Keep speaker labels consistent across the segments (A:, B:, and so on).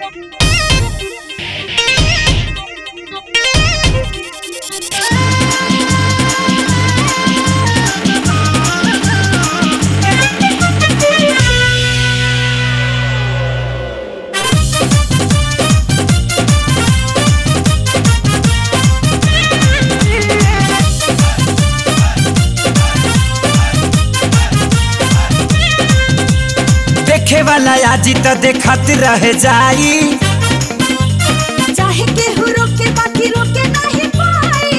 A: देखे वाला आजी तो देखत रह जाई
B: चाहे केहू रोके बाकी रोके नहीं पाई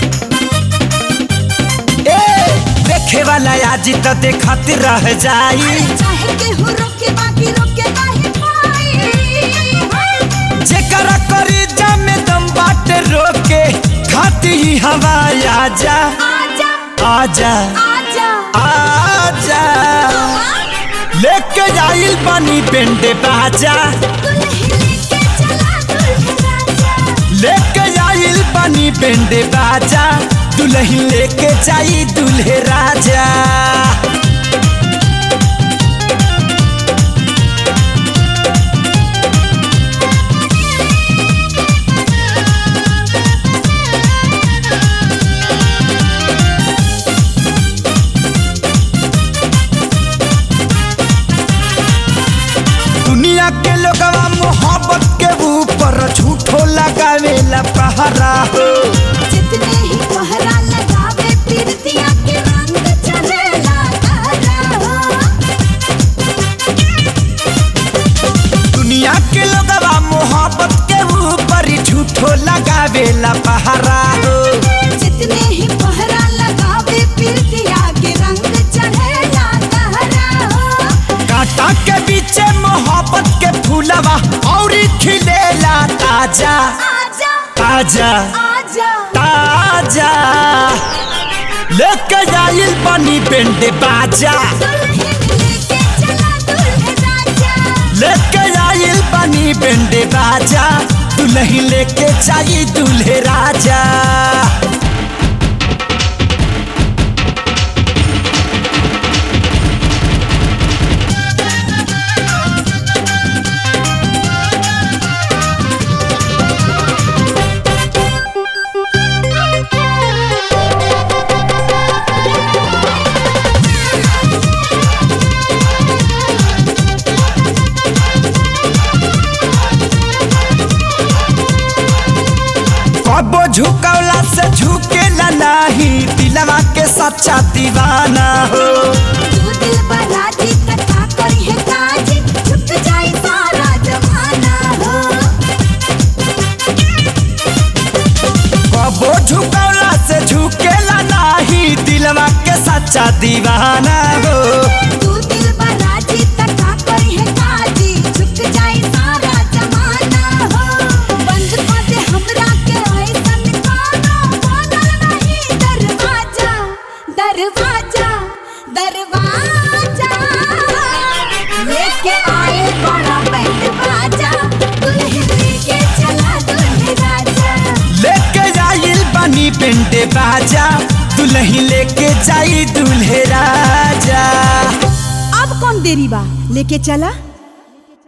A: ए देखे वाला आजी तो देखत रह जाई
B: चाहे केहू रोके बाकी रोके नहीं पाई
A: जेकरा करी जामे दम बाटे रोके खाती ही हवा आजा
B: आजा
A: आजा
B: आजा
A: आजा लेके जाइल पानी पेंडे बाजा
B: दुल्ही लेके चला दुल्हे राजा
A: लेके जाइल पानी पेंडे बाजा दुल्ही लेके जाई दुल्हे राजा दुनिया के लोगवा मोहब्बत के ऊपर झूठो लगावेला पहरा हो
B: जितने ही पहरा लगावे पीरतिया के रंग चढ़ेला तारा
A: दुनिया के लोगवा मोहब्बत के ऊपर झूठो लगावेला पहरा हो
B: जितने ही पहरा लगावे पीरतिया के रंग चढ़ेला तारा
A: कांटा के पीछे मोहब्बत के फूलवा और खिलेला ताजा
B: आजा
A: ताजा
B: आजा
A: ताजा लेके जाइल पानी पेंडे बाजा
B: दुल्हन लेके चला दुल्हे राजा
A: लेके जाइल पानी पेंडे बाजा दुल्ही लेके जाई दुल्हे राजा कबो झुकौला से झुकेला नाही दिलवा के सच्चा दीवाना हो
B: तू दिल बराजी कथा करी है काज झुक जाए सारा जमाना हो
A: कबो झुकौला से झुकेला नाही दिलवा के सच्चा दीवाना हो
B: तू दिल बराजी कथा करी है काज झुक जाए सारा जमाना हो बंद कर दे हमरा के ऐसन कानो बनल नहीं दरवाजा दरवाजा दरवाजा लेके आए बड़ा बैंड बाजा दुल्हन लेके चला दुल्हे राजा
A: लेके जाइल पानी पेंडे बाजा दुल्ही लेके जाई दुल्हे राजा
B: अब कौन देरी बा लेके चला